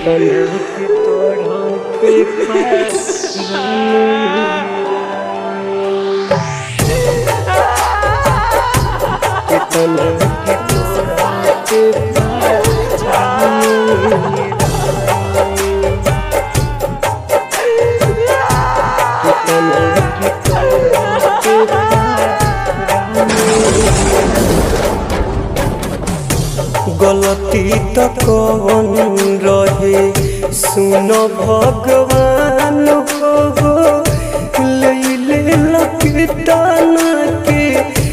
कितना के तोड़ा पे कितना के तोड़ा पे कितना के तोड़ा गलती तो कौन रहे सुन भगवान हो लैले लपिटान के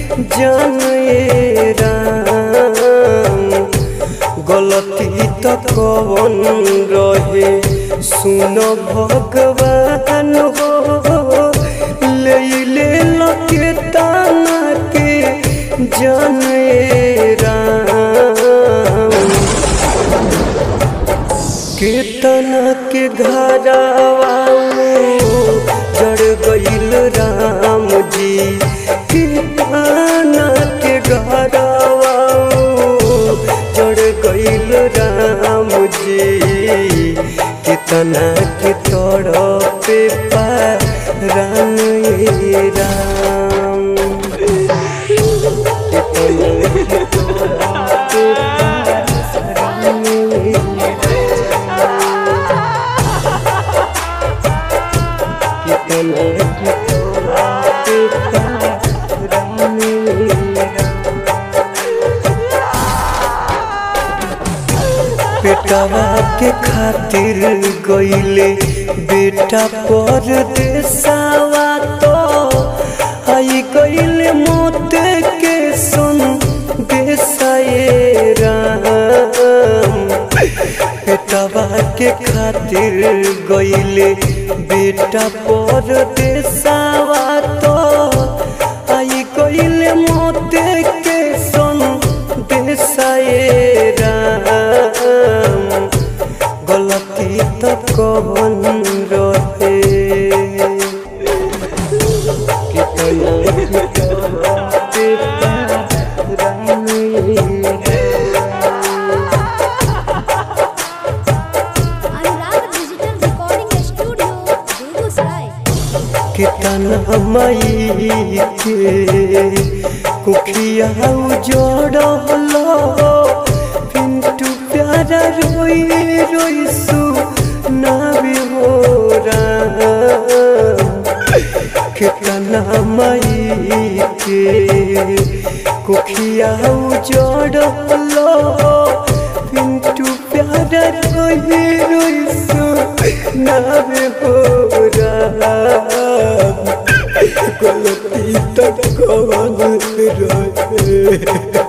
जाने राम गलती तो कौन रहे सुन भगवान हो लैले लपिटान के जाने राम कीर्तन के घरवा जड़ गईल राम जी कीर्तन के घरवा जड़ गईल राम जी कितना के तोड़ पे राम राम कितना के तोड़ बेटवा के खातिर गईले बेटा पर देसावा तो आई गईले मौत के सुन देसाए राम बेटवा के खातिर गईले बेटा पर देसावा तो आई गईले मौत के सुन देसाए राम गलती तो कौन रहे कितना Anurag digital recording studio Begusarai कितना मई के कुखिया जोड़ल पिंटू प्यारा रोई रोई सु नाबी हो राम कितना मई के कुखिया जोड़ल पिंटू प्यारा रोई रोई सु नाबी हो राम गलती तक कौन रहे